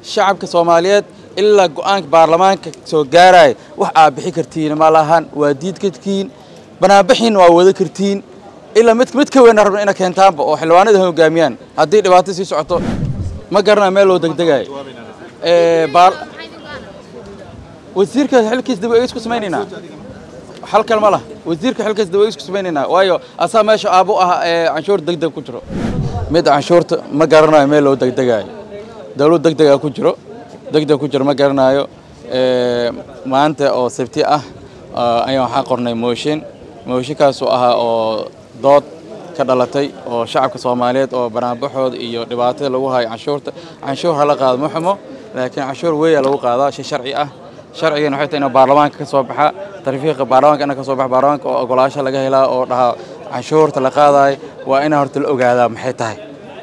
shacabka soomaaliyeed ilaa go-aanka baarlamaanka soo gaaraya wax aad bixi kartiin ma lahan waa diid kartiin banaanbixin waa wada kartiin ilaa mid mid ka weyn rabna ina keentaanba oo xildhibaanada hogaamiyaan haddii dhibaato sii socoto ma garanaa meel loo degdegayo wasiirka xilkiis dib eegis ku samaynaynaa hal kal ma lah wasiirka xilkiis dib eegis ku samaynaynaa waayo asaa meesha aabu ah ee canshuur degdeg ku jiro mid canshuurta ma garanayo meel loo degdegayo dawlad degdega ku jiro degdeg ku jiro ma garanayo maanta oo sabti ah ayaan waxaa qornay mooshin mooshinkaasoo ahaa oo dood ka dhalatay oo shacabka soomaaliyeed oo banaanbaxooda iyo dhibaatada lagu hayo canshuurta canshuur hala qaado ma xumo laakiin canshuur weya lagu qaadaa shay sharci ah sharcigan waxay tahay inuu baarlamaanka ka soo baxa tarifiiqa baarlamaanka ina ka soo baxa baarlamaanka oo ogolaasho laga helaa oo dhahaa canshuurta la qaadayo waa inaa horta la ogaadaa maxay tahay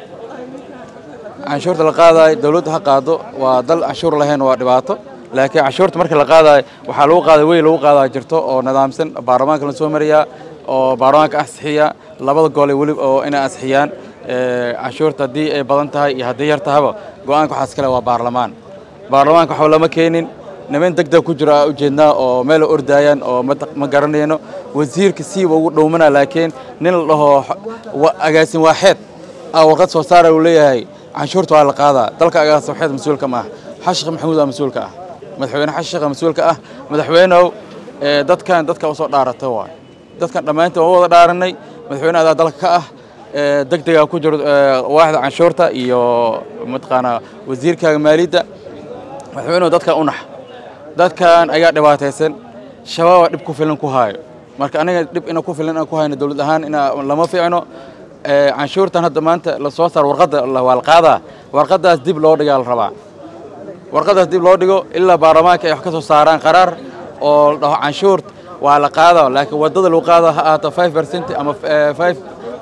canshuurta la qaadayo dawladda ha qaado waa dal canshuur lahayn waa dhibaato laakiin canshuurta marka la qaadayo waxaa lagu qaaday wey lagu qaadaa jirto oo nidaamsan baarlamaanka la soo mariyaa oo baarlamaanka ansixiya labada gole weli oo inay ansixiyaan canshuurta haddii ay badan tahay iyo haddii yar tahaba go-aanka waxaas kale waa baarlamaan baarlamaanka waxba lama keenin niman degdeg ku jiro aa ujeednaa oo meel ordaayaan oo ma garanayno wasiirka siiba ugu dhowmana laakiin nin la dhaho agaasin waaxeed aa warqad soo saara uu leeyahay canshuurta waa la qaadaa dalka agaasin waaxeed mas-uulka ma ah xashikh maxamuud aa mas-uulka ah madaxweyne xashikha mas-uulka ah madaxweyneow dadkan dadka usoo dhaarata waay dadkan dhammaantiin waa wada dhaaranay madaxweyne adaa dalka ka ah degdegaa ku jiro waaxda canshuurta iyo mataqaanaa wasiirkaaga maaliyadda madaxweynuhu dadkan u nax dadkan ayaa dhibaataysan shabaaba dhib ku filan ku haayo marka aniga dhib ina ku filan aan ku hayno dawlad ahaan ina lama fiicno canshuurtan hadda maanta la soo saaro warqadda waa la qaadaa warqaddaas dib loo dhigaa la rabaa warqaddaas dib loo dhigo ilaa baarlamaanka ay wax ka soo saaraan qaraar oo la dhaho canshuurt waa la qaadaa laakiin waddada lagu qaada ha ahaato five percent ama five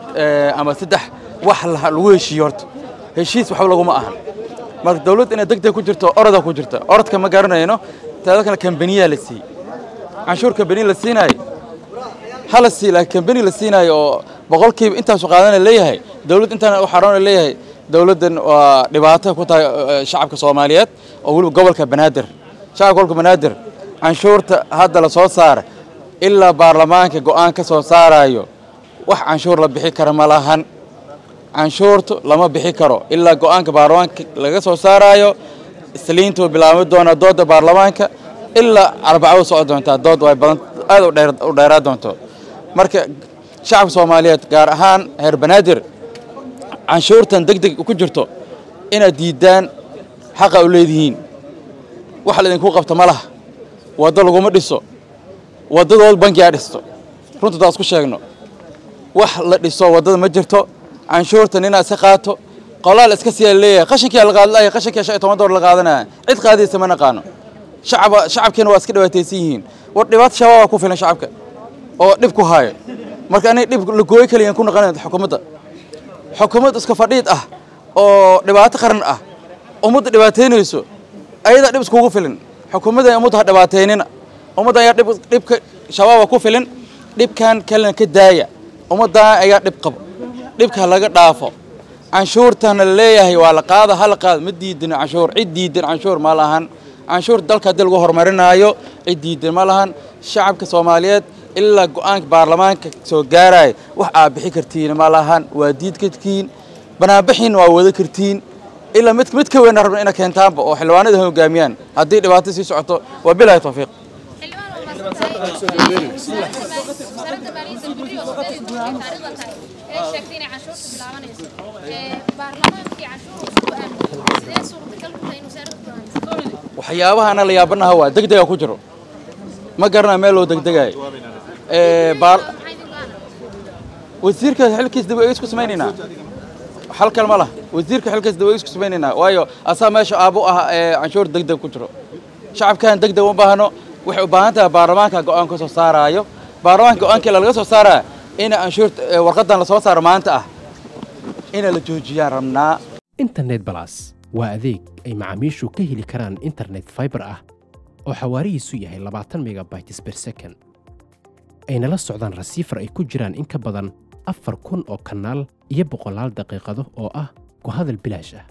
ama saddex wax lagu heshiiyo horta heshiis waxba laguma ahan marka dawladd inay degdeg ku jirto oroda ku jirta orodka ma garanayno taada kale kambaniyaa la siiyey canshuur kambani la siinaayo hala sii laakiin kambani la siinaayo oo boqolkiiba intaasu qaadana leeyahay dawladd intaan u xaroona leeyahay dawladdan waa dhibaato ku tahay shacabka soomaaliyeed oo weliba gobolka banaadir shacabka gobolka banaadir canshuurta hadda la soo saara ilaa baarlamaanka go-aan ka soo saarayo wax canshuur la bixi kara ma lahan canshuurtu lama bixi karo ilaa go-aanka baarlamaanka laga soo saarayo isliintuu bilaabmi doonaa doodda baarlamaanka ilaa arbacadu socon doontaa dood way badan aad u dheeraa doonto marka shacabka soomaaliyeed gaar ahaan reer banaadir canshuurtan deg deg ku jirto inaad diiddaan xaqa u leedihiin wax laydinku qabto ma laha waddo laguma dhiso waddadood bankigaa dhisto runta taas ku sheegno wax la dhiso waddada ma jirto canshuurta ninaa iska qaato qolaal iska siyaa leeyahay qashinkiyaa la qaadlaya qashinkiyaa shan iyo toban door la qaadanaya cid qaadaysa ma naqaano shacaba shacabkiina waa iska dhibaataysan yihiin war dhibaato shabaabaa ku filan shacabka oo dhib ku haayo marka aniga dhib la gooyo kaliyan ku naqanayn xukuumadda xukuumad iska fadhiid ah oo dhibaato qaran ah ummadda dhibaataynayso ayadaa dhib iskugu filin xukuumadda ummadda ha dhibaateynina ummadda ayaa dhibka shabaaba ku filin dhibkan kalena ka daaya ummaddan ayaa dhib qabo dhibka laga dhaafo canshuurtana leeyahay waa la qaada hala qaada ma diidin canshuur cid diidan canshuur ma lahan canshuur dalka haddii lagu horumarinaayo cid diidan ma lahan shacabka soomaaliyeed ilaa go-aanka baarlamaanka soo gaaraya wax aad bixi kartiin ma lahan waa diid kartiin banaanbixin waa wada kartiin ilaa mid mid ka weyn rabna ina keentaanba oo xildhibaanada hogaamiyaan haddii dhibaato sii socoto waa bilaahi tawfiiq waxyaabahana la yaabanaha waa degdega ku jiro ma garanaa meel loo degdegayo wasiirka xilkiis dib eegis ku samaynaynaa hal kal ma lah wasiirka xilkiis dib eegis ku samaynaynaa waayo asaa meesha aabu ah ee canshuur degdeg ku jiro shacabkan degdeg uma baahno waxay u baahan tahay baarlamaanka go-aan ka soo saaraayo baarlamaanka go-aankii laga soo saaraya ina canshuurta warqadan la soo saaro maanta ah ina la joojiyaan rabnaa internet balas waa adeeg ay macaamiishu ka heli karaan internet fiber ah oo xawaarihiisu yahay labaatan megabytes per second ayna la socdaan rasiifar ay ku jiraan in ka badan afar kun oo kanaal iyo boqolaal daqiiqado oo ah ku hadal bilaash ah